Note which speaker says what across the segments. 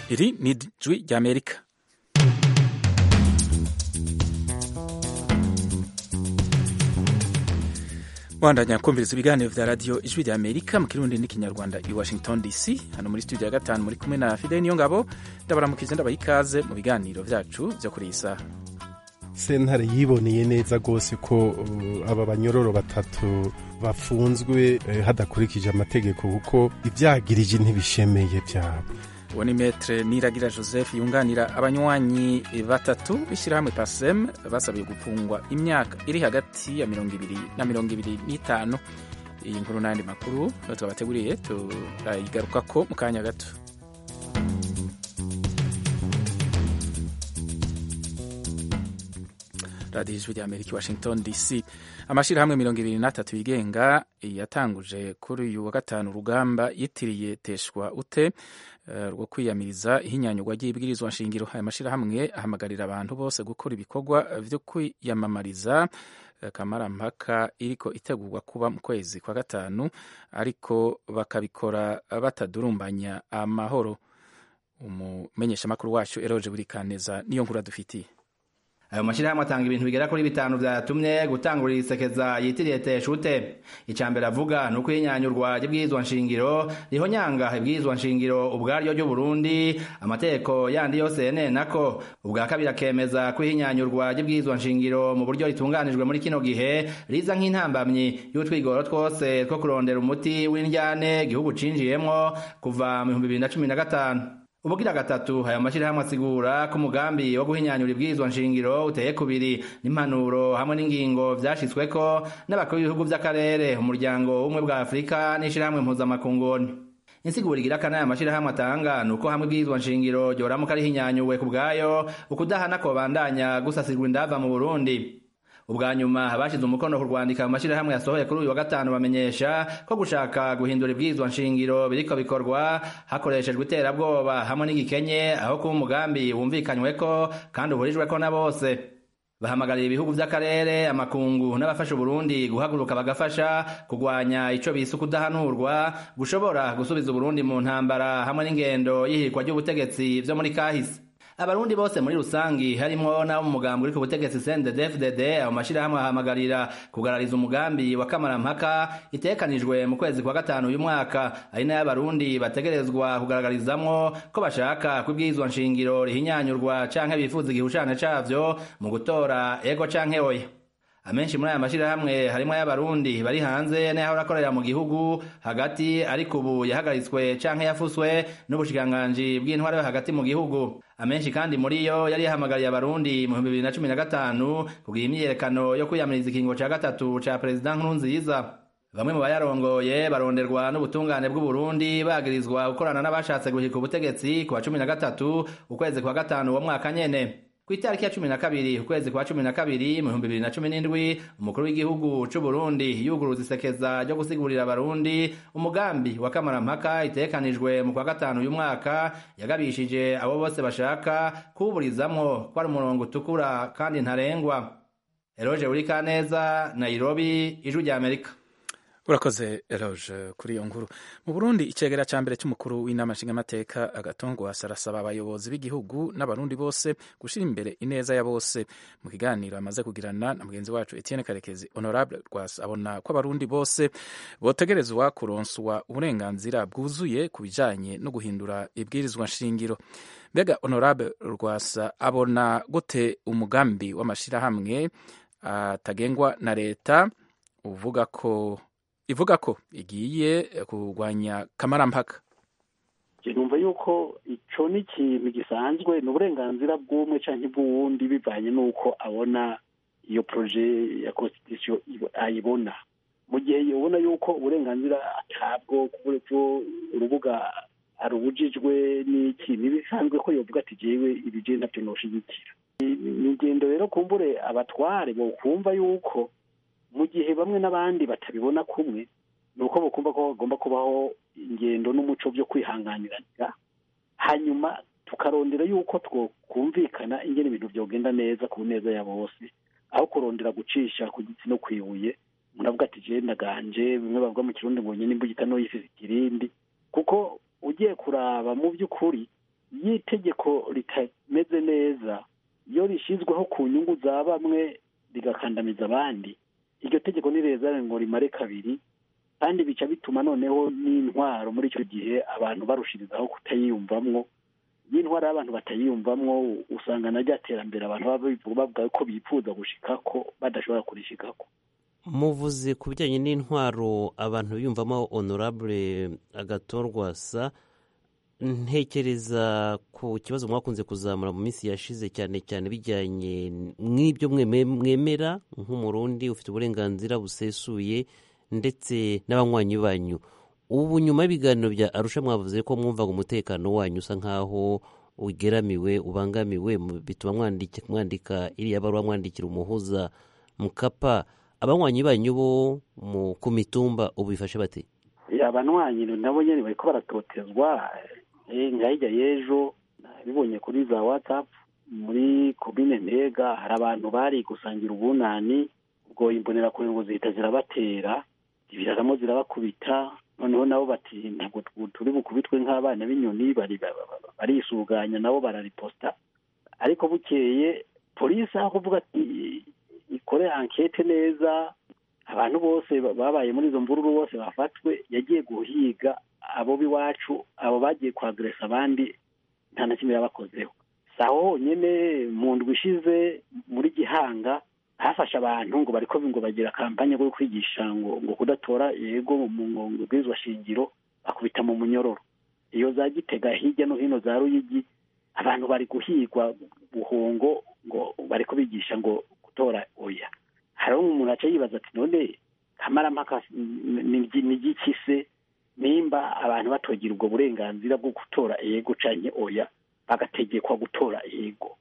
Speaker 1: iri ni ijwi ry'amerika bandanya kumviriza ibiganiro vya radiyo ijwi rya amerika mu kirundi n'ikinyarwanda i washington dc hano muri studio ya gatanu muri kumwe na fidel niyo ngabo ndabaramukize ndabaha ikaze mu biganiro vyacu vyo kuri iyi saha
Speaker 2: sentare yiboneye neza rwose ko uh, aba banyororo batatu bafunzwe eh, hadakurikije amategeko kuko ivyagirije ntibishemeye vyabo
Speaker 1: uwo ni metre niragira joseph yunganira abanywanyi batatu b'ishyirahamwe pasem basabiye gufungwa imyaka iri hagati ya mirongo ibiri na mirongo ibiri n'itanu iyi nkuru n'ayandi makuru twabateguriye turayigarukako mu kanya gato radiyo ijwi rya amerika washington dc amashyirahamwe mirongo ibiri n'atatu yigenga yatanguje kuri uyu wa gatanu urugamba yitiriye teshwa ute rwo kwiyamiriza ihinyanyurwa ry'ibwirizwa nshingiro aya mashyirahamwe ahamagarira abantu bose gukora ibikorwa byo kwiyamamariza kamarampaka iriko itegurwa kuba mu kwezi kwa gatanu ariko bakabikora batadurumbanya amahoro umumenyeshamakuru wacu eroje buri kaneza niyo nkuru adufitiye
Speaker 3: ayo mashyirahamwe atanga ibintu bigera kuri bitanu vyatumye gutangurira isekeza yitiriye teshute icya mbere avuga ni uko ihinyanyurwa ry'ibwirizwa nshingiro rihonyanga ibwirizwa nshingiro ubwaryo ry'uburundi amategeko yandi yose yenenako ubwa kabiri akemeza ko ihinyanyurwa ry'ibwirizwa nshingiro mu buryo ritunganijwe muri kino gihe riza nk'intambamyi y'utwigoro twose two kurondera umuti w'indyane igihugu cinjiyemwo kuva mu bihumbi bibiri na cumi na gatanu ubugira gatatu aya mashyirahamwe asigura ko umugambi wo guhinyanyura ibwirizwa nshingiro uteye kubiri n'impanuro hamwe n'ingingo vyashitsweko n'abakuru b'ibihugu vy'akarere umuryango w'ubumwe bwa afurika n'ishirahamwe mpuzamakungoni insiguro igira kana aya mashyirahamwe atanga ni uko hamwe ibwirizwa nshingiro ryoramuka rihinyanyuwe ku bwayo ukudahana kobandanya gusasirwa indava mu burundi ubwa nyuma abashize umukono ku rwandika mu mashyirahamwe yasohoye kuri uyu wa gatanu bamenyesha ko gushaka guhindura ibwirizwa nshingiro biriko bikorwa hakoreshejwe iterabwoba hamwe n'igikenye aho kuba umugambi wumvikanyweko kandi uhurijweko na bose bahamagarira ibihugu vy'akarere amakungu n'abafasha uburundi guhaguruka bagafasha kugwanya ico bise ukudahanurwa gushobora gusubiza uburundi mu ntambara hamwe n'ingendo y'ihirikwa ry'ubutegetsi vyo muri kahise abarundi bose muri rusangi harimwo n'abo mu mugambi uri ku butegetsi CNDD-FDD abo mashirahamwe ahamagarira kugarariza umugambi wa kamarampaka itekanijwe mu kwezi kwa gatanu uyu mwaka ari nayo abarundi bategerezwa kugaragarizamwo ko bashaka ko ibwirizwa nshingiro rihinyanyurwa canke bifuza igihushane cavyo mu gutora ego canke oya amenshi muri aya mashirahamwe harimwo ay'abarundi bari hanze n'ayahora akorera mu gihugu hagati ariko ubu yahagaritswe canke yafuswe n'ubushikiranganji bw'intwaro yo hagati mu gihugu amenshi kandi muri yo yari yahamagariye abarundi mu bihumbi bibiri na cumi na gatanu kugira imyiyerekano yo kwiyamiriza ikingo ca gatatu ca perezida nkurunziza bamwe mu bayarongoye baronderwa n'ubutungane bw'uburundi bagirizwa gukorana n'abashatse guhika ubutegetsi ku wa cumi na gatatu ukwezi kwa gatanu uwo mwaka nyene ku itariki ya cumi na kabiri ukwezi kwa cumi na kabiri mu bihumbi bibiri na cumi n'indwi umukuru w'igihugu c'uburundi yuguruza isekeza ryo gusigurira abarundi umugambi wa kamarampaka itekanijwe mu kwa gatanu uyu mwaka yagabishije abo bose bashaka kuwuburizamwo ko ari umurongo utukura kandi ntarengwa eroje burikaneza nairobi ijwi rya amerika
Speaker 1: urakoze eroge kuri iyo nkuru mu burundi icegera ca mbere c'umukuru w'inama nshingamateka agatongwasa arasaba abayobozi b'igihugu n'abarundi bose gushira imbere ineza ya bose mu kiganiro amaze kugirana na mugenzi wacu etienne karekezi honorable rwasa abona ko abarundi bose botegerezwa kuronswa uburenganzira bwuzuye ku bijanye no guhindura ibwirizwa nshingiro mbega honorable rwasa abona gute umugambi w'amashirahamwe atagengwa na leta uvuga ko ivuga ko igiye kurwanya kamarampaka
Speaker 4: numva yuko ico ni ikintu gisanzwe ni uburenganzira bw'umwe canke bw'uwundi bivanye n'uko abona iyo proje ya constitution ayibona mu gihe ubona yuko uburenganzira atabwo kubwo urubuga arubujijwe n'iki ntibisanzwe ko yovuga ati jewe ibije navyo noshigikira ni ingendo rero kumbure abatware bokumva yuko mu gihe bamwe n'abandi batabibona kumwe ni uko bakumva ko bagomba kubaho ingendo n'umuco byo kwihanganirana hanyuma tukarondera yuko twokumvikana ingene ibintu byogenda neza ku neza ya bose aho kurondera gucisha ku giti no kwibuye umuntu avuga ati je ndaganje bimwe bavuga mu kirundi ngo nyine imbugita no yifise ikirindi kuko ugiye kuraba mu by'ukuri iyo itegeko ritameze neza iyo rishyizweho ku nyungu za bamwe rigakandamiza abandi iryo tegeko nireza ngo rimare kabiri kandi bica bituma noneho n'intwaro muri icyo gihe abantu barushirizaho kutayiyumvamwo iyo intwaro y'abantu batayiyumvamwo usanga na rya terambere abantu baba bavuga ko bifuza gushikako badashobora kurishikako
Speaker 5: muvuze ku bijyanye n'intwaro abantu biyumvamo honorable agatorwasa ntekereza ku kibazo mwakunze kuzamura mu minsi yashize cyane cyane bijyanye n'ibyo mwemera nk'umurundi ufite uburenganzira busesuye ndetse n'abanywanyi banyu ubu nyuma y'ibiganiro bya arusha mwavuze ko mwumvaga umutekano wanyu usa nk'aho ugeramiwe ubangamiwe bituma mwandika iriya baruwa mwandikira umuhuza mukapa abanywanyi banyu bo ku mitumba ubu bifashe bate
Speaker 4: abanywanyi nabo nyine bari ko baratotezwa nka hirya y'ejo bibonye kuri za watsapu muri komine ntega hari abantu bari gusangira ubunani ubwo imbonerakure ngo zihita zirabatera zibiraramo zirabakubita noneho nabo bati ntabwo turi bukubitwe nk'abana b'inyoni barisuganya nabo barariposta ariko bukeye polisi aho kuvuga ati ikore ankete neza abantu bose babaye muri izo mvururu bose bafatwe yagiye guhiga abo b'iwacu abo bagiye kwageresa abandi nta na kimwe yabakozeho si aho honyine mu ndwi ishize muri gihanga hafashe abantu ngo bariko ngo bagira kampanye yo kwigisha ngo ngo kudatora yego mu bwirizwa shingiro bakubita mu munyororo iyo za gitega hirya no hino za ruyigi abantu bari guhigwa buhongo ngo bariko bigisha ngo gutora oya hariho umuntu aca yibaza ati none kamarampaka ni igiki se nimba abantu batogira ubwo burenganzira bwo gutora yego canke oya bagategekwa gutora yego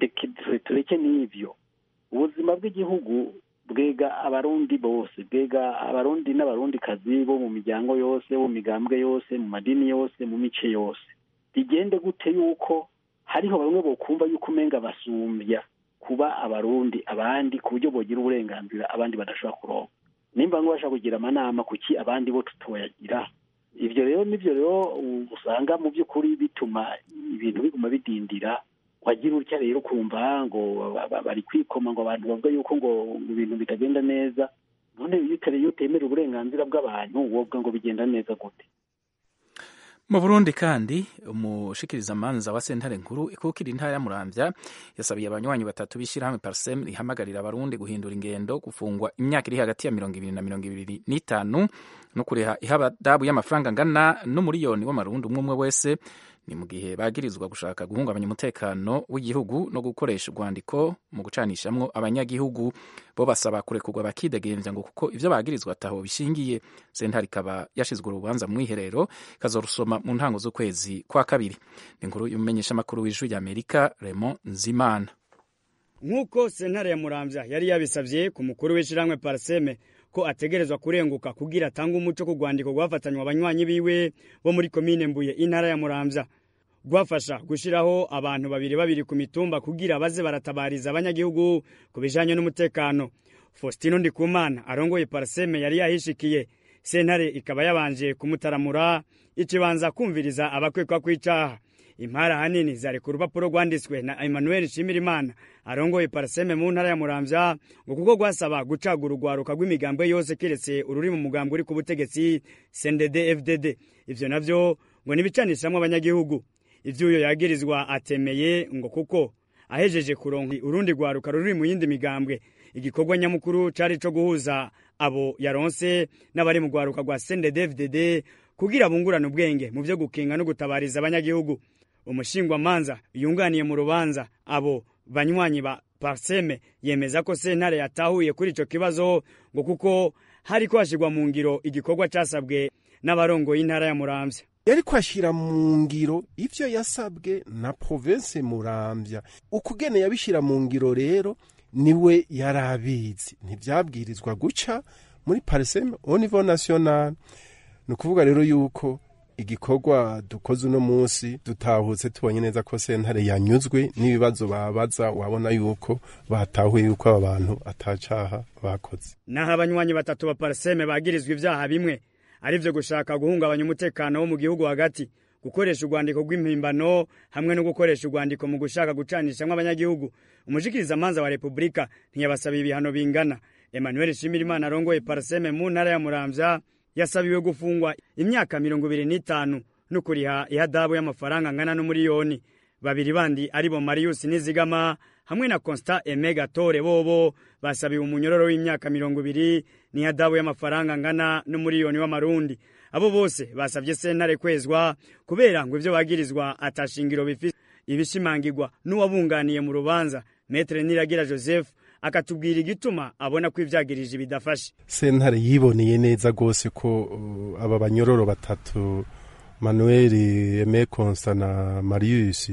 Speaker 4: tureke n'ivyo ubuzima bw'igihugu bwega abarundi bose bwega abarundi n'abarundikazi bo mu miryango yose mu migambwe yose mu madini yose mu mice yose bigende gute yuko hariho bamwe bokumva yuko umenga basumbya kuba abarundi abandi ku buryo bogira uburenganzira abandi badashobora kuronka nimba ngo bashaka kugira amanama kuki abandi bo tutoyagira ibyo rero nibyo rero usanga mu by'ukuri bituma ibintu biguma bidindira wagira utya rero ukumva ngo bari kwikoma ngo abantu bavuga yuko ngo ibintu bitagenda neza none iyo utemera uburenganzira bw'abantu wovuga ngo bigenda neza gute
Speaker 1: mu burundi kandi umushikirizamanza wa sentare nkuru ikukira intara ya muramvya yasabiye abanywanyi batatu b'ishyirahamwe parsem rihamagarira abarundi guhindura ingendo gufungwa imyaka iri hagati ya mirongo ibiri na mirongo ibiri n'itanu no kuriha ihabadabu y'amafaranga angana n'umuriyoni w'amarundi umwe umwe wese ni mu gihe bagirizwa gushaka guhungabanya umutekano w'igihugu no gukoresha urwandiko mu gucanishamwo abanyagihugu bo basaba kurekurwa bakidegemvya ngo kuko ivyo bagirizwa ataho bishingiye sentare ikaba yashizwe urubanza mu mwiherero ikazorusoma mu ntango z'ukwezi kwa kabiri ni inkuru y'umumenyeshamakuru w'ijwi ry'amerika Raymond Nzimana
Speaker 6: nk'uko sentare ya muramvya yari yabisavye ku mukuru w'ishirahamwe parseme ko ategerezwa kurenguka kugira atange umuco ku rwandiko rwafatanywa abanywanyi biwe bo muri komine mbuye intara ya muramvya rwafasha gushiraho abantu babiri babiri ku mitumba kugira baze baratabariza abanyagihugu ku bijanye n'umutekano faustino ndikumana arongoye parseme yari yahishikiye sentare ikaba yabanje kumutaramura ikibanza kumviriza abakwekwa kw'icaha impara hanini zari ku rupapuro rwanditswe na emmanuel nshimirimana arongoye paraseme mu ntara ya muramvya ngo kuko rwasaba gucagura urwaruka rw'imigambwe yose keretse ururi mu mugambwe uri ku butegetsi cndd fdd ivyo navyo ngo nibicanishamwo abanyagihugu ivy'uyo yagirizwa atemeye ngo kuko ahejeje kuronka urundi rwaruka ruri mu yindi migambwe igikorwa nyamukuru cari co guhuza abo yaronse n'abari mu rwaruka rwa cndd fdd kugira bungurane ubwenge mu vyo gukinga no gutabariza abanyagihugu umushingwamanza yunganiye mu rubanza abo banywanyi ba parseme yemeza ko sentare yatahuye kuri ico kibazo ngo kuko hariko hashirwa mu ngiro igikorwa casabwe n'abarongoye intara ya muramvya
Speaker 2: yari kwashyira mu ngiro ivyo yasabwe na province muramvya ukugene yabishyira mu ngiro rero niwe yari abizi ntivyabwirizwa guca muri parseme au niveau national ni ukuvuga rero yuko igikorwa dukoze uno munsi dutahutse tubonye neza ko sentare yanyuzwe n'ibibazo babaza wabona yuko batahuye yuko aba bantu atacaha bakoze
Speaker 6: naho abanywanyi batatu ba parseme bagirizwa ivyaha bimwe ari vyo gushaka guhungabanya umutekano wo mu gihugu hagati gukoresha urwandiko rw'impimbano hamwe no gukoresha urwandiko mu gushaka gucanishamwo abanyagihugu umushikirizamanza wa repubulika ntiyabasaba ibihano bingana emmanuel shimirimana arongoye parseme mu ntara ya muramvya yasabiwe gufungwa imyaka mirongo ibiri n'itanu no kuriha ihadabu y'amafaranga angana n'umuriyoni babiri bandi aribo marius nizigama hamwe na constant eme gatore bobo basabiwe umunyororo w'imyaka mirongo ibiri n'ihadabu y'amafaranga angana n'umuriyoni w'amarundi abo bose basabye sentare kwezwa kubera ngo ivyo bagirizwa atashingiro bifise ibishimangirwa n'uwabunganiye mu rubanza metre niragira joseph akatubwira igituma abona ko ivyagirije bidafashe
Speaker 2: sentare yiboneye neza rwose ko uh, aba banyororo batatu manuel eme consta na marius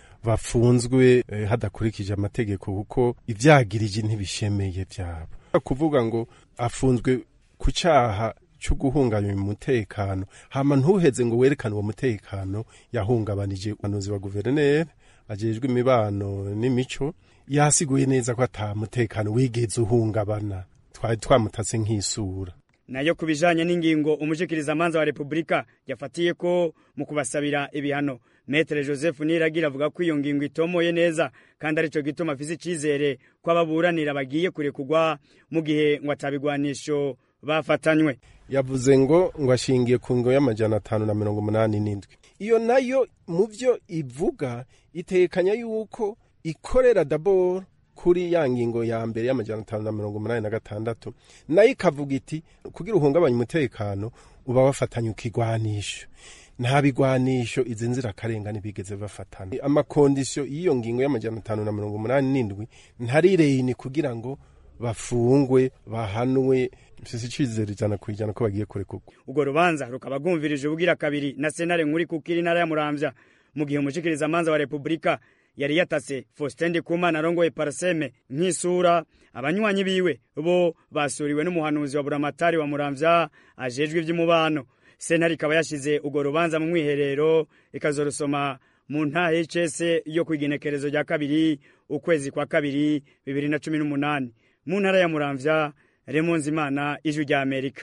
Speaker 2: bafunzwe eh, hadakurikije amategeko kuko ivyagirije ntibishemeye vyabo kuvuga ngo afunzwe ku caha cyo guhungabanya umutekano hama ntuheze ngo werekane uwo mutekano yahungabanije umuhanuzi wa guverineri ajejwe imibano n'imico yasiguye neza ko ata mutekano wigeze uhungabana twari twamutatse nk'isura
Speaker 6: nayo ku bijanye n'ingingo umushikirizamanza wa repubulika yafatiye ko mu kubasabira ibihano metere joseph niragira avuga ko iyo ngingo itomoye neza kandi arico gituma afise icizere ko ababuranira bagiye kurekugwa mu gihe ngo atabigwanisho bafatanywe
Speaker 2: yavuze ngo ngo ashingiye ku ngo y'amajana atanu na mirongo umunani n'indwi iyo nayo mu byo ivuga itekanya yuko ikorera daboro kuri ya ngingo ya mbere y'amajana atanu na mirongo umunani na gatandatu nayo ikavuga iti kugira uhungabanye umutekano uba wafatanye ukigwanisho nta bigwanisho izi nzirakarengane bigeze bafatana amakondisiyo y'iyo ngingo y'amajana atanu na mirongo umunani n'indwi ntarireyini kugira ngo bafungwe bahanwe mfise icizere ijana ku ijana ko bagiye kurekurwa
Speaker 6: urwo rubanza rukaba rwumvirije ubugira kabiri na senare nkuri kukiri intara ya muramvya mu gihe umushikirizamanza wa repubulika yari yatase faustin ndikumana arongoye paraseme nk'isura abanywanyi biwe bo basuriwe n'umuhanuzi wa buramatari wa muramvya ajejwe ivy'umubano sentare ikaba yashize urwo rubanza mu mwiherero ikazorusoma mu ntahe y'icese yo kw'igenekerezo rya kabiri ukwezi kwa kabiri bibiri na cumi n'umunani mu ntara ya muramvya remonzi imana ijwi rya amerika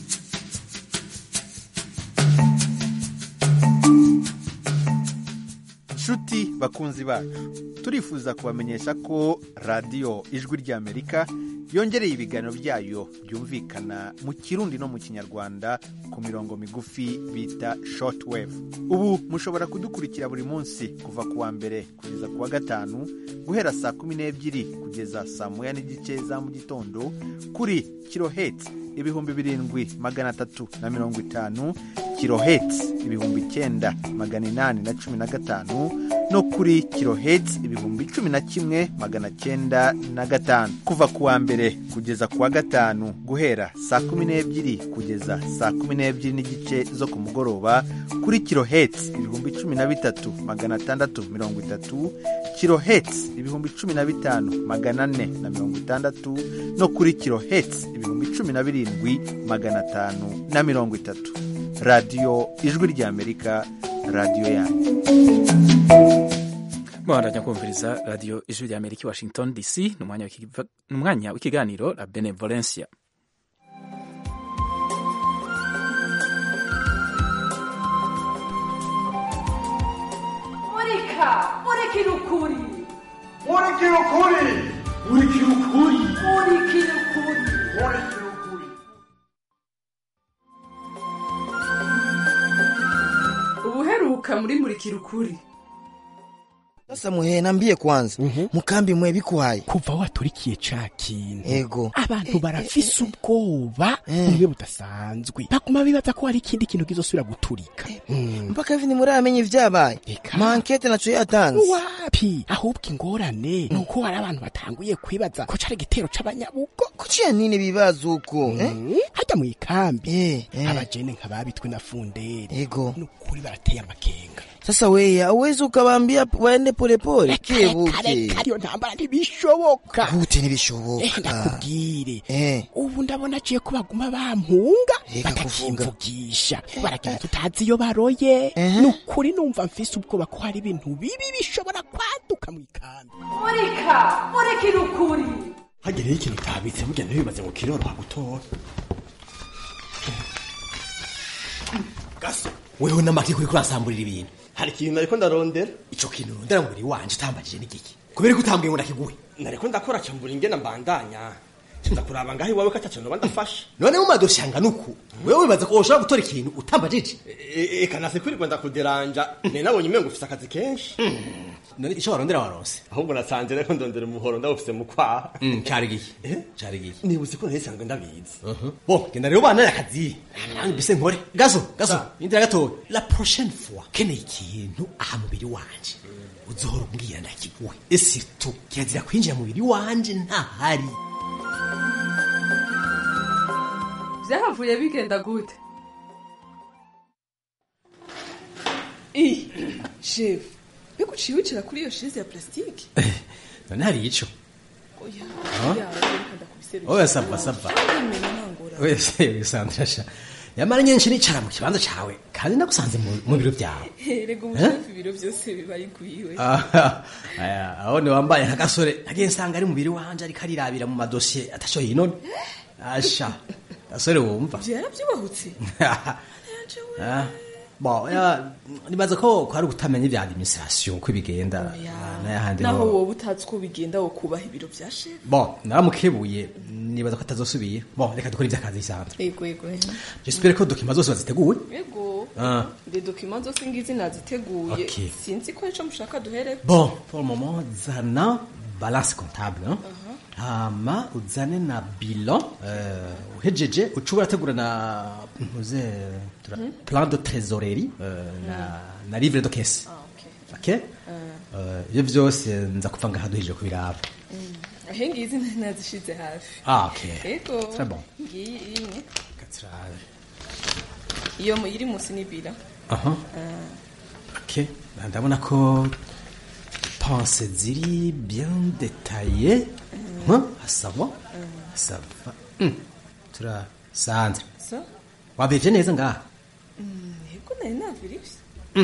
Speaker 7: nshuti bakunzi bacu turifuza kubamenyesha ko radiyo ijwi ry'amerika yongereye ibiganiro byayo byumvikana mu kirundi no mu kinyarwanda ku mirongo migufi bita shortwave ubu mushobora kudukurikira buri munsi kuva ku wa mbere kugeza ku wa gatanu guhera saa kumi n'ebyiri kugeza saa moya n'igice za mu gitondo kuri kiloheti ibihumbi birindwi magana atatu na mirongo itanu kiloheti ibihumbi icyenda magana inani na cumi na gatanu no kuri kiloheti ibihumbi cumi na kimwe magana cyenda na gatanu kuva ku wa mbere kugeza ku wa gatanu guhera saa kumi n'ebyiri kugeza saa kumi n'ebyiri n'igice zo ku mugoroba kuri kiloheti ibihumbi cumi na bitatu magana atandatu mirongo itatu kiloheti ibihumbi cumi na bitanu magana ane na mirongo itandatu no kuri kiloheti ibihumbi cumi na birindwi magana atanu na mirongo itatu radiyo ijwi ry'amerika radiyo yanyu
Speaker 1: muhandanya kumviriza radiyo ijwi rya amerika i washington dc ni umwanya w'ikiva- ni umwanya w'ikiganiro la benevolencia
Speaker 8: murika murikira ukuri
Speaker 9: murikira ukuri murikira ukuri
Speaker 8: murikira ukuri
Speaker 9: murikira ukuri
Speaker 8: ubuheruka muri murikira ukuri
Speaker 10: Sasa muhe nambie kwanza mukambi mwe bikwaye
Speaker 11: kuva waturikiye ca kintu
Speaker 10: ego
Speaker 11: abantu barafise ubwoba bumwe budasanzwe baguma bibaza ko hari ikindi kintu kizosubira guturika
Speaker 10: mpaka hivi ntimuramenye ivyabaye
Speaker 11: Eka.
Speaker 10: mankete naco yatanze
Speaker 11: wapi ahubwo ingorane ni uko hari abantu batanguye kwibaza ko cari igitero c'abanyabugo
Speaker 10: kuciya nini bibaza uko eh?
Speaker 11: Mm, harya mu ikambi
Speaker 10: Eh, eh.
Speaker 11: abajene nk'ababitwe na funderi
Speaker 10: ego
Speaker 11: ni ukuri barateye amakenga
Speaker 10: sasa weya uwezi ukabambia waende polepole kebuke
Speaker 11: reka ariyo ntambara ntibishoboka
Speaker 10: gute
Speaker 11: Eh,
Speaker 10: ntibishoboka
Speaker 11: ndakubwire
Speaker 10: Eh.
Speaker 11: ubu ndabona aciye ko baguma bampunga
Speaker 10: Reka
Speaker 11: batakimvugisha baragenda tutazi iyo baroye
Speaker 10: Ehe.
Speaker 11: ni ukuri numva mfise ubwoba ko hari ibintu bibi bishobora kwaduka mu ikambi
Speaker 8: murika murikira ukuri
Speaker 11: hagereho ikintu utabitse burya ntibibaze ngo kiroroha gutora gaso wewe n'amaki kuri kurasamburira ibintu
Speaker 12: hari ikintu nariko ndarondera
Speaker 11: ico kintu urondera ngo uri wanje utambajije n'igiki kubera ko utambwiye ngo ndakiguhe
Speaker 12: nariko ndakora cambura ingena mbandanya ndakuraba ngaho iwawe ko ataco noba ndafashe
Speaker 11: none mu madosiye angana uku wewe wibaza ko woshobora gutora ikintu utambajije
Speaker 12: eka nase kwirirwa ndakuderanja ne nabonye umengo ufise akazi kenshi
Speaker 11: none ico warondera waronse
Speaker 12: ahubwo nasanze rero ndondera umuhoro ndawufise mu kwaha
Speaker 11: cari gihe cari gihe
Speaker 12: nibuze ko ntisanzwe ndabizi
Speaker 11: bo genda rero bana akazi nange mbise nkore gaso gaso indira gatoya la prochaine fois keneye ikintu aha mubiri wanje uzohora umbwira ndakiguhe esirtu kirazira kwinjira mubiri wanje ntahari
Speaker 8: byahavuye bigenda gute
Speaker 13: shefu mbega uciye wicara kuri iyo shize ya plastique
Speaker 11: none hari ico
Speaker 13: oya
Speaker 11: Ah?
Speaker 13: oya reka ndakubiserukira.
Speaker 11: oya sava sava
Speaker 13: Ndimena ntangora.
Speaker 11: oya se wisandra sha yamara nyinshi nicara mu kibanza cawe kandi nagusanze mu- mu biro byawe
Speaker 13: rega umushefu ibiro byose biba igwiwe
Speaker 11: Ah, aya, aho ni wambaye nka gasore nagiye nsanga ari mubiri wanje ariko arirabira mu madosiye atasho yinone asha gasore wumva
Speaker 13: byarabyubahutse
Speaker 11: Ah, bon ya nibaza ko ko ari ugutamenya ibya administration uko bigenda n'ayahandi
Speaker 13: naho
Speaker 11: ho
Speaker 13: wowe utazi uko bigenda wo kubaha ibiro bya shefu
Speaker 11: bon naramukebuye nibaza ko atazosubira bon reka dukore iby'akazi bisanzwe
Speaker 13: ego ego
Speaker 11: j'espère ko dokima zose baziteguwe
Speaker 13: ego
Speaker 11: Ah.
Speaker 13: de dokima zose ngizi naziteguye
Speaker 11: Ok.
Speaker 13: sinzi ko ico mushaka duhere
Speaker 11: bon pour le moment zana balance comptable hein? hama uzane na bilan uh, uhejeje uca urategura na ntuze tura-
Speaker 13: Mhm.
Speaker 11: plan de trésorerie uh, na, na livre de caisse okay? Uh, ibyo byose nza kuva ngaha duhejeje kubiraba
Speaker 13: ahe ngizi nazishize hafi
Speaker 11: Ah, ok.
Speaker 13: ego
Speaker 11: Très bon.
Speaker 13: ngiyi imwe
Speaker 11: Katsirabe.
Speaker 13: iyo mu- iri munsi ni bila
Speaker 11: aha
Speaker 13: Ah,
Speaker 11: ok ndabona ko pense ziri bien détaillé Hein? asaba asaba Hmm. tura sandre
Speaker 13: so
Speaker 11: wabeje neza ngaha
Speaker 13: Mm, ego nari navirivye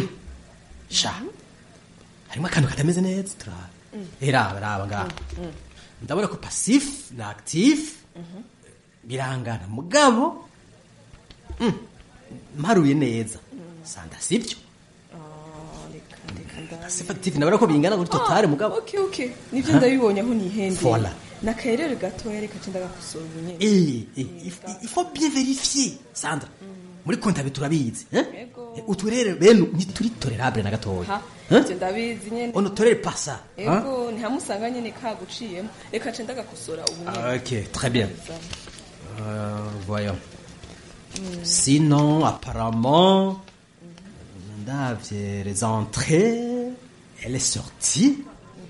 Speaker 11: sha harimo akantu katameze neza tura
Speaker 13: Mm.
Speaker 11: raba raba ngaha
Speaker 13: Mm.
Speaker 11: ndabona ko passif na actif
Speaker 13: Mhm.
Speaker 11: birangana mugabo mm, mparuye neza sanda sibyo
Speaker 13: Ah, reka reka ndabe.
Speaker 11: passif actif ndabona ko bingana kuri totale
Speaker 13: Ah,
Speaker 11: mugabo
Speaker 13: okay okay nivyo ndabibonye aho nihendeye
Speaker 11: Voilà.
Speaker 13: nakayerere gatoya reka nce ndagakosora ubu nyene
Speaker 11: Eh, eh, il faut- il faut bien vérifier sandra muri kontabe turabizi eh? Eh, uturere bene ntituri tolerable na gatoya
Speaker 13: ha
Speaker 11: Eh?
Speaker 13: ivyo ndabizi nyene
Speaker 11: on ne tolère pas ça hein?
Speaker 13: ego ntihamusanga nyene kaguciyemo reka nce ndagakosora ubu nyene
Speaker 11: Ah, ok très bien Euh, voyons sinon apparemment ndavye les entrées elle est sortie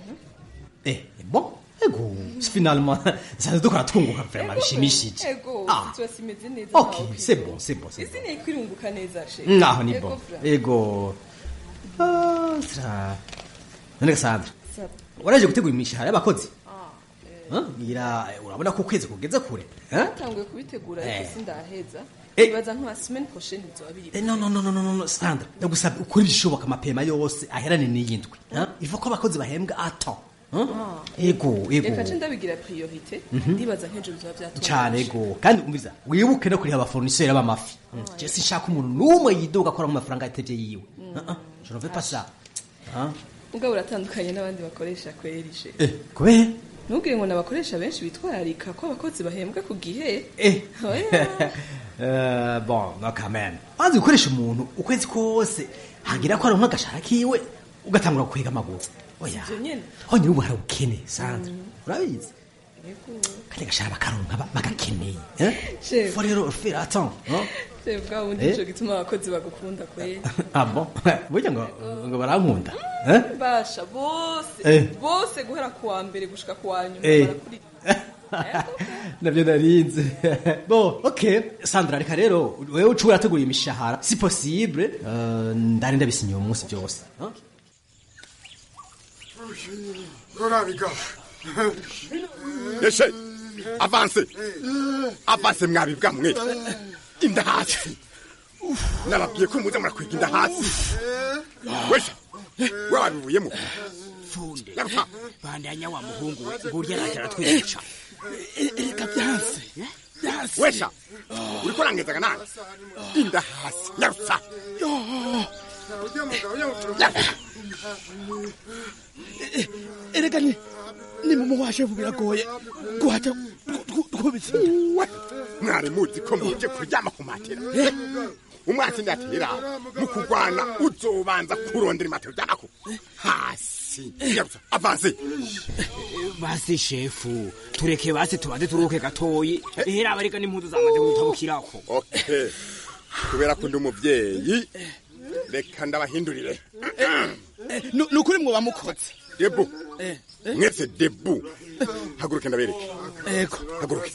Speaker 11: eh bon ego finalement ça dukora twunguka vraiment bishimishije
Speaker 13: ego
Speaker 11: Ah.
Speaker 13: situation imeze neza
Speaker 11: ok
Speaker 13: ntaho
Speaker 11: c'est bon c'est bon c'est bon
Speaker 13: isi ni kwirunguka neza she
Speaker 11: naho ni
Speaker 13: Ego
Speaker 11: bon
Speaker 13: fra.
Speaker 11: ego Ah, sira none gasandra
Speaker 13: Sa-
Speaker 11: waraje gutegura imishahara y'abakozi Huh? ngira eh, urabona ko ukwezi kugeze kure eh?
Speaker 13: batanguye kubitegura ariko
Speaker 11: Eh.
Speaker 13: sindaheza
Speaker 11: Eh.
Speaker 13: ibaza nka semaine prochaine bizoba biri
Speaker 11: Eh, no no no no no no sandra ndagusaba ukora ibishoboka amapema yose aherane n'iyindwi huh? iva ko abakozi bahembwa ato huh?
Speaker 13: Ah.
Speaker 11: ego ego
Speaker 13: reka nce ndabigira priorite
Speaker 11: Mhm.
Speaker 13: ndibaza nk'ejo bizoba byatunganye
Speaker 11: cyane ego kandi umviza wibuke no kuriha abafournisseur b'amafi je sinshaka umuntu n'umwe yidoga akora mu mafaranga yateje yiwe Uh-uh, je ne veux pas ça Huh?
Speaker 13: mugabo uratandukanye n'abandi bakoresha kweri she
Speaker 11: eh kubera
Speaker 13: ntubwire ngo n'abakoresha benshi bitwararika ko abakozi bahembwa ku gihe
Speaker 11: Eh.
Speaker 13: Oya.
Speaker 11: Euh, bon no quand même maze gukoresha umuntu ukwezi kose hagira ko aronka agashara kiwe ugatangura gukwega amaguru oya
Speaker 13: Ivyo nyene
Speaker 11: honyine ubu hari ubukene sandra urabizi
Speaker 13: Ego.
Speaker 11: kandi agashara bakaronka ba- bagakeneye eh?
Speaker 13: Chef.
Speaker 11: faut rero faire attends hein?
Speaker 13: Chef, bwa bundi
Speaker 11: Eh.
Speaker 13: ico gituma abakozi bagukunda kweri
Speaker 11: ah bon burya ngo ngo barankunda eh?
Speaker 13: basha bose
Speaker 11: Eh.
Speaker 13: bose guhera ku wa mbere gushika ku wa nyuma
Speaker 11: Eh.
Speaker 13: barakuri
Speaker 11: navyo narinze bon ok sandra reka rero wewe uca urategura imishahara si possible euh, ndari ndabisinyiye uyu munsi byose hein?
Speaker 9: rurabiga
Speaker 14: Yeshe, avance. Avance mwabibwa mwe. Inda hasi. Nababwiye ko muza murakwiga inda hasi. Wesha, we wabivuyemo.
Speaker 15: funde
Speaker 14: Nyaruka.
Speaker 15: bandanya wa muhungu we ngurya araje aratwica
Speaker 16: reka byanse
Speaker 14: wesha uriko urangezaga nani inda hasi nyarutsa
Speaker 15: erega ni ni mu washefu biragoye guhaca twubitsinda
Speaker 14: mwari muzi ko muje kuryama ku matera umwatsi ndatera mu kurwana uzobanza kurondera imatera uryamako hasi nyarutsa avanse
Speaker 11: basi shefu tureke basi tubanze turuhuke gatoyi ehera abareka n'impuzu zamaze gutabukirako
Speaker 14: okay kubera ko ndi umuvyeyi reka ndabahindurire
Speaker 15: ni ukuri mwoba mukoze
Speaker 14: debu mwese debu haguruke ndabereke
Speaker 15: ego
Speaker 14: haguruke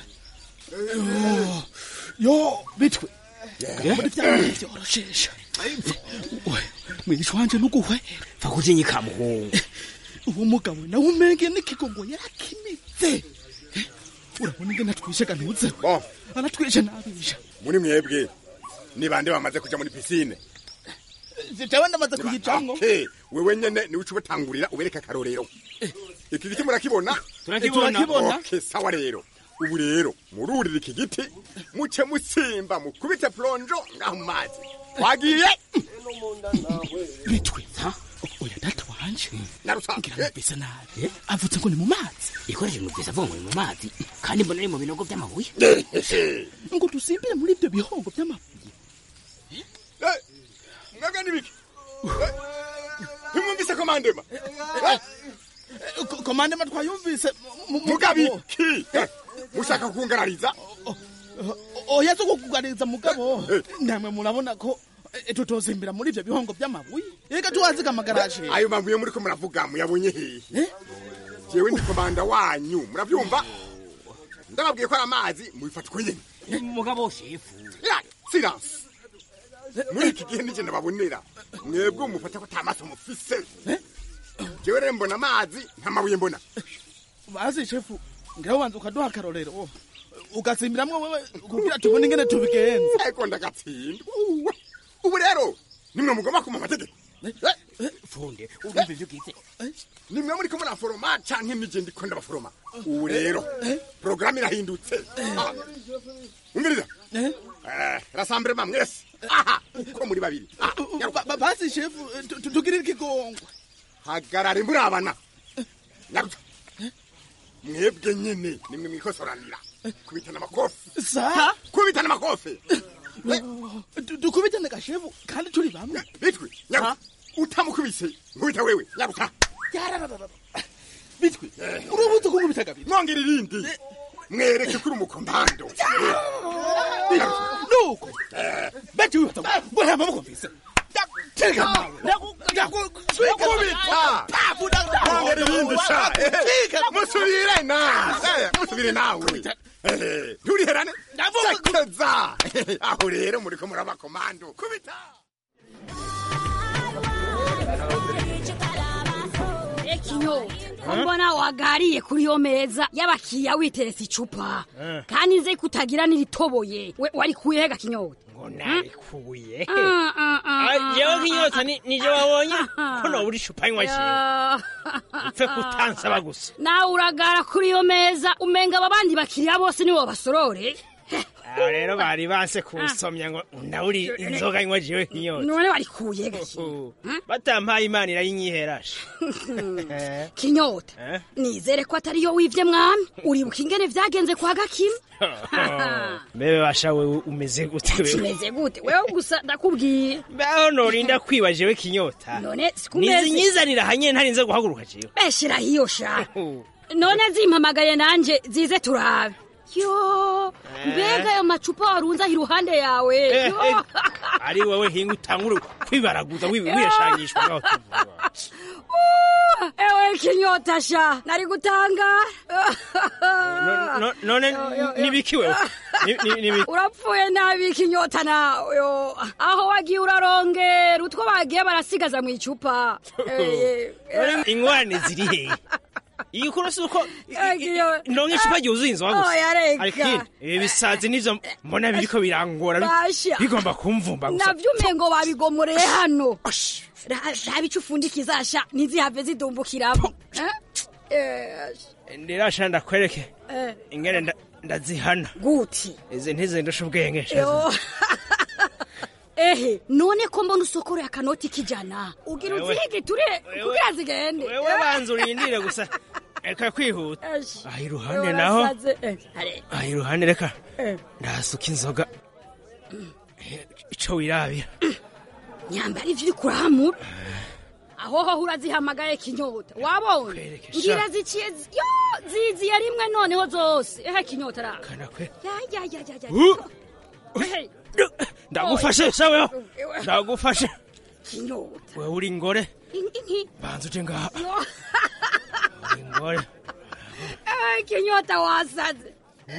Speaker 15: yo bitwe muri vya bintu vyoroshesha mwisha wanje nuguhwera
Speaker 11: va kujinyika muhungu
Speaker 15: uwo mugabo nawe umenge n'ikigongo yarakimitse urabona ingene atwishe ganuze
Speaker 14: bon
Speaker 15: aratwishe nabisha
Speaker 14: muri mwebwe ni bande bamaze kuja muri pisine
Speaker 15: jewe ndamaze kuyijamwo
Speaker 14: okay wewe nyene ni uca ubatangurira ubereka akarorero iki giti murakibona
Speaker 15: Turakibona.
Speaker 14: okay sawa rero ubu rero mururira iki giti muce musimba mukubite plonjo ngaho mu mazi wagiye
Speaker 15: bitwe oya data wanje
Speaker 14: narusa
Speaker 15: ngira numvise nabi avutse ngo ni mu mazi
Speaker 11: ikoresheje umubyizi avuga ngo ni mu mazi kandi mbona ari mu binogo by'amabuye
Speaker 15: ngo dusimbire muri ibyo bihongo by'amabuye
Speaker 14: mwebwe n'ibiki ntimwumvise komandema
Speaker 15: komandema twayumvise
Speaker 14: mugabiki mushaka kungarariza
Speaker 15: oya zo kukuganiriza mugabo namwe murabona ko eh, tutozimbira muri ibyo bihongo by'amabuye reka tuwaziga amagaraje
Speaker 14: ayo mabuye muriko muravuga muyabonye hehe jewe ndi komanda wanyu muravyumva ndababwiye ko ari amazi mubifata uko nyene
Speaker 11: mugabo shefu
Speaker 14: ya silence muri iki gihe nije ndababonera mwebwe mufata ko ata maso mufise jewe rero mbona amazi nta mabuye mbona
Speaker 15: bazi shefu ngira ubanza ukaduha akarorero ugatsimbiramwo wewe kugira tubone ingene tubigenza
Speaker 14: ariko ndagatsinda Uwe. ubu rero nimwe mugomba kuma amategeko
Speaker 11: funde urumva ivyo ugize
Speaker 14: nimwe muriko muraforoma canke nije ndiko ndabaforoma ubu rero porogaramu irahindutse Ah. umviriza Eh, rasamburema mwese aha uko muri babiri Ah, nyaruka.
Speaker 15: bazi shefu tu- tu- tugirire ikigongwe
Speaker 14: hagarare murabana nyaruka mwebwe nyene nimwe mwikosoranira kubitana amakofi
Speaker 15: sa
Speaker 14: kubitana amakofi
Speaker 15: Du- dukubitane gashefu kandi turi bamwe
Speaker 14: bitwe nyaruka utamukubise nkubita wewe nyaruka
Speaker 15: bitwe urubuze kunkubita kabiri
Speaker 14: mwongera irindi mwereke kuri umukombando
Speaker 15: nuko beti wihata ngo nta maboko mfise tega
Speaker 14: kubita mwongera irindi sha musubire na Eh, musubire nawe Eh, nturiherane sekeza aho rero muriko muraba komando kubita
Speaker 16: ekinyo ko mbona wagariye kuri yo meza y'abakiriya witeretse icupa kandi nzi ko utagira n'iritoboye we warikuyega kinyota
Speaker 17: ngo narikuye
Speaker 16: Ah, ah, ah,
Speaker 17: Ah, jewe
Speaker 16: ah,
Speaker 17: nk'inyota ni- nije wabonye ko nobura icupa nywa jewe upfe kutansaba gusa
Speaker 16: nawe uragara kuri yo meza umenga aba bandi bakiriya bose nibo basorore
Speaker 17: aho rero bari banse kunsomya ngo ndaburi inzoga nywa jewe nk'inyota
Speaker 16: none warikuye gake
Speaker 17: batampaye imana irayinyiherasha
Speaker 16: kinyota
Speaker 17: Eh?
Speaker 16: nizere ko atari yo wivye mwami uribuka ingene vyagenze kwa gakima
Speaker 17: mbebe basha wewe umeze gute wewe
Speaker 16: kimeze gute wewe gusa ndakubwiye
Speaker 17: mbeho norinda kwiba jewe kinyota
Speaker 16: none sikumeze
Speaker 17: nizinyizanira hanye ntarinze guhaguruka jewe
Speaker 16: beshira hiyo sha none zimpamagaye nanje zize turabe yo mbega ayo macupa warunze aho iruhande yawe
Speaker 17: Eh,
Speaker 16: Yo.
Speaker 17: eh, ari wowe hinga utangure kwibaraguza wi- wiyashanyishwa ngaho tuvuga
Speaker 16: Uh, ewe kinyota sha nari gutanga
Speaker 17: No- no- none nibiki wewe Ni- ni- nibiki
Speaker 16: urapfuye nabi kinyota nawe yo aho wagiye urarongera utwo bagiye barasigaza mu icupa Eh,
Speaker 17: None ingorane ziri hehe igikuru si uko ndonke icupa ryuzuye inzoga gusa
Speaker 16: Oya, reka.
Speaker 17: ariko ikindi, ibi bisazi nivyo mbona biriko birangora bi-
Speaker 16: Basha.
Speaker 17: bigomba kumvumba gusa
Speaker 16: navyo umengo babigomoreye hano Ra- raba ico ufundikiza sha ntizihave zidumbukiramo Eh? Eh,
Speaker 17: ndirasha ndakwereke
Speaker 16: eh.
Speaker 17: ingene nda- ndazihana
Speaker 16: guti
Speaker 17: izi ntizindusha ubwenge
Speaker 16: Yo. ehe none ko mbona usokoreye akanoti k'ijana ugira
Speaker 17: Wewe.
Speaker 16: uzihige ture kugira zigende
Speaker 17: wewe banza urindire gusa reka kwihuta
Speaker 16: Esh.
Speaker 17: aha iruhande naho
Speaker 16: Urasaze. Eh, are.
Speaker 17: aha iruhande reka
Speaker 16: Eh.
Speaker 17: ndahasuka inzoga ico wirabira
Speaker 16: nyambara ivyo uri kurahamura aho ho urazihamagaye kinyota wabonye
Speaker 17: sha.
Speaker 16: ngira ziciye zi- yo ziziye rimwe noneho zose ehe kinyota ra
Speaker 17: kanakwe
Speaker 16: ya ya ya ya ya
Speaker 17: Uh.
Speaker 16: Ehe,
Speaker 17: ndagufashe shaweho ndagufashe
Speaker 16: kinyota
Speaker 17: wewe uri ingore
Speaker 16: In- inki
Speaker 17: banza uje ngaha
Speaker 16: yo
Speaker 17: uri ingore
Speaker 16: Eh, kinyota wasaze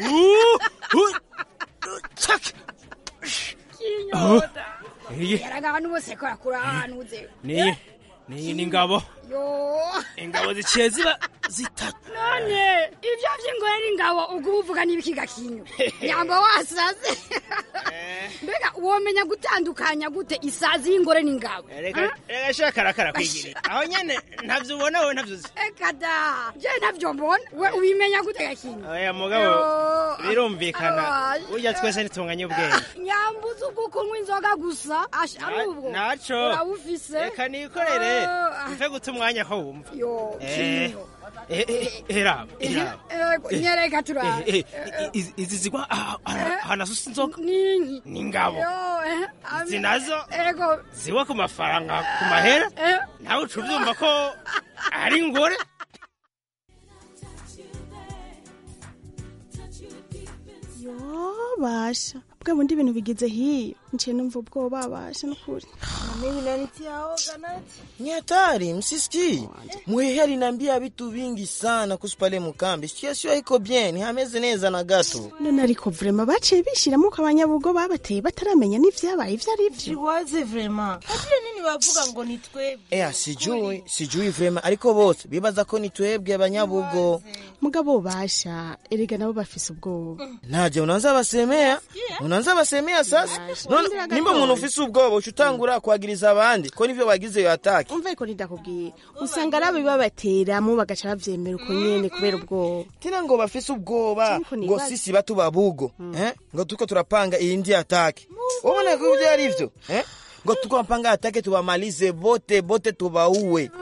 Speaker 16: kinyota
Speaker 17: iyi
Speaker 16: yaragaha n'ubuseko yakurahanuze
Speaker 17: niyi niyi ni ingabo
Speaker 16: yo
Speaker 17: ingabo ziciye ziba zitatu
Speaker 16: none ivyo vy'ingore n'ingabo ubwo uvuga n'ibikiga kinyo nyamba wasaze mbega womenya gutandukanya gute isazi y'ingore n'ingabo
Speaker 17: reka reka shaka karakara kwigirira aho nyene ntavyo ubona wowe ntavyo uzi
Speaker 16: eka da je navyo mbona we ubimenya gute gakinyo
Speaker 17: oya mugabo
Speaker 16: Yo.
Speaker 17: birumvikana
Speaker 16: Abaje.
Speaker 17: burya twese ntitunganye ubwenge
Speaker 16: nyambuza ubwo kunywa inzoga gusa asha ari ubwo
Speaker 17: naco
Speaker 16: urabufise
Speaker 17: reka nikorere
Speaker 16: Oh,
Speaker 17: mve guta umwanya ko wumva
Speaker 16: yo
Speaker 17: Eh,
Speaker 16: kinyo
Speaker 17: eh, eh, eraba eraba
Speaker 16: Ego, nyereka turabe
Speaker 17: Eh, eh, izi- izi zigwa aha- aha- ahantu asusa inzoga
Speaker 16: ninki
Speaker 17: ni ingabo
Speaker 16: yo eh,
Speaker 17: izi
Speaker 16: ami-
Speaker 17: nazo
Speaker 16: ego
Speaker 17: ziwa ku mafaranga ku mahera
Speaker 16: eh,
Speaker 17: nawe uca ubyumva ko ari ingore
Speaker 18: yo basha bwa bundi ibintu bigize hiyo nciye numva ubwoba basha n'ukuri
Speaker 10: Mimi nanitiaoga nati. Ni hatari, msisikii. Mwehe aliniambia vitu vingi sana kuhusu pale Mukambi. Situation iko bien, hameze neza na gato.
Speaker 18: none ariko vrema baciye bishiramo ko abanyabugo babateye bataramenya n'ivyabaye ivyo ari vyo
Speaker 19: Jiwaze vrema. Hatire nini bavuga ngo ni twebwe.
Speaker 10: Ea, sijui, sijui vrema, ariko bose bibaza ko ni twebwe abanyabugo.
Speaker 18: mugabo basha erega nabo bafise ubwoba
Speaker 10: Naje unaanza basemea? Unaanza basemea sasa? None
Speaker 18: Ndira
Speaker 10: nimba
Speaker 18: gatoya.
Speaker 10: umuntu ufise ubwoba ucutangura kwagiriza abandi ko nivyo bagize yo ataki.
Speaker 18: umva ariko ndakubwiye usanga ari abibabateramo bagaca bavyemera uko nyene kubera ubwoba
Speaker 10: Tena ngo bafise ubwoba
Speaker 18: Ariko
Speaker 10: ngo
Speaker 18: nibaza.
Speaker 10: sisi batu babugo eh? ngo tuko turapanga iyindi ataki ubona ko ivyo ari vyo eh? ngo tuko napanga atake tubamalize bote bote tubauwe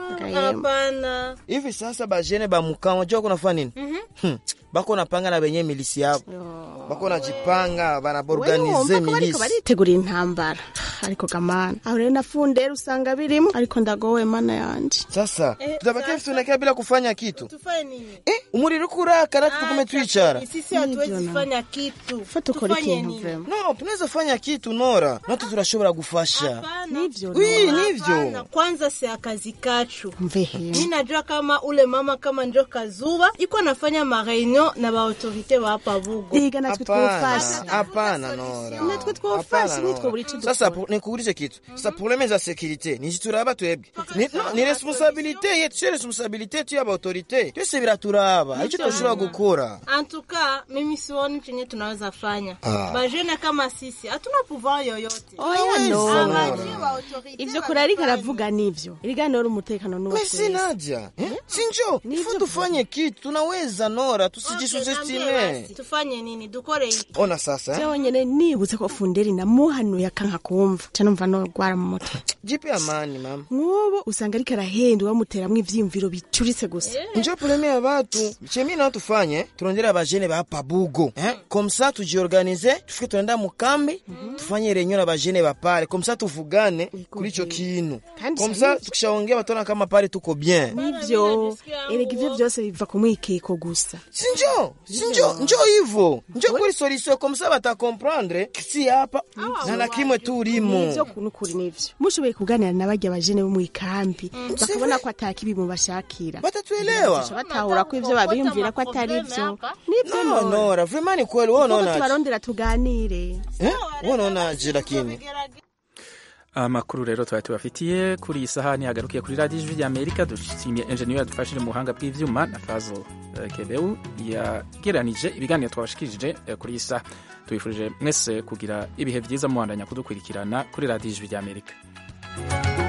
Speaker 19: Hapana.
Speaker 10: hivi sasa bajene bamukaa unajua kunafanya nini hmm. bako napanga na benye milisi yabo bako najipanga banaborganize
Speaker 18: wumva ko bariko
Speaker 10: milisi
Speaker 18: baritegura intambara ariko gamana aho rero nafundera usanga birimo ariko ndagowe mana yanje
Speaker 10: sasa tutabakia tunakia bila kufanya kitu
Speaker 19: Tufanye nini?
Speaker 10: eh, umuriro kuraka nati tukume twicara
Speaker 19: Sisi hatuwezi fanya kitu.
Speaker 18: fata ukora
Speaker 19: Tufanye
Speaker 18: ikintu
Speaker 19: nini?
Speaker 18: vrema
Speaker 10: no tunaweza fanya kitu nora natu turashobora gufasha
Speaker 18: nivyo
Speaker 10: Wi,
Speaker 18: Nora.
Speaker 10: nivyo
Speaker 19: Hapana, Kwanza si akazi kachu.
Speaker 18: mvehe
Speaker 19: Mi najua kama ule mama kama njo Kazuba iko anafanya mareunion na baautorite ba hapa Bugo.
Speaker 18: Iga natwe twofasha
Speaker 10: hapana nora
Speaker 18: natwe twofasha
Speaker 10: Hapana,
Speaker 18: nitwe
Speaker 10: no.
Speaker 18: buri ico
Speaker 10: sasa pu- nikuulize kitu sasa probleme za sekirite ni turaba twebwe ni, no, ni responsabilite yetu sio responsabilite yetu ya baautorite twese biraturaba arico tudashobora gukora
Speaker 19: Antuka mimi sioni chenye tunaweza fanya.
Speaker 10: Ah.
Speaker 19: Bajene kama sisi hatuna pouvoir yoyote.
Speaker 18: oya nora
Speaker 19: Abajie ba autorite
Speaker 18: ivyo kure ariko aravuga nivyo iriganora umutekano n'uwa
Speaker 10: wesi
Speaker 18: twese
Speaker 10: naja eh? sinjo fo tufanye kitu tunaweza nora tusijisuzestime
Speaker 19: tufanye nini dukore iki
Speaker 10: ona sasa eh?
Speaker 18: jewe nyene nibutse ko funderi namuhanuye akanka kumva ca numva nogwara mu mutwe
Speaker 10: jipe amani mama
Speaker 18: nk'ubu usanga ariko arahenda bamuteramwo ivyiyumviro bicuritse gusa
Speaker 10: njo probleme ya batu chemi nao tufanye turondera bajene ba hapa bugo eh? komsa tujiorganize tufike tunaenda mukambi tufanye renyo na bajene ba pale komsa tuvugane kuri ico kintu
Speaker 18: Kandi
Speaker 10: komsa
Speaker 18: sahihi.
Speaker 10: tukishaongea batona kama pale tuko bien
Speaker 18: nivyo erega ivyo vyose biva ku mwikeko gusa
Speaker 10: sinjo sinjo njo hivo njo kuri solution komsa batakomprendre si hapa na na kimwe turimo
Speaker 18: nivyo kunukuri nivyo mushoboye kuganira na barya bajene bo mw'ikambi bakabona ko atakibi mubashakira
Speaker 10: batatuelewa
Speaker 18: batahura ko ivyo babiyumvira ko atari vyo nivyo
Speaker 10: no
Speaker 18: nora
Speaker 10: nora vraiment ni kweli wewe
Speaker 18: Kuko
Speaker 10: unaona
Speaker 18: tubarondera tuganire
Speaker 10: eh wewe unaonaje lakini
Speaker 1: amakuru rero twari tubafitiye kuri iyi sahani hagarukiye kuri radiyo ijwi ry'amerika dushimiye enjeniyeri yadufashije mu buhanga bw'ibyuma na fazo eh, kebewu yageranije ibiganiro twabashikirije eh, kuri iyi saha tubifurije mwese kugira ibihe byiza muhandanya kudukurikirana kuri radiyo ijwi ry'amerika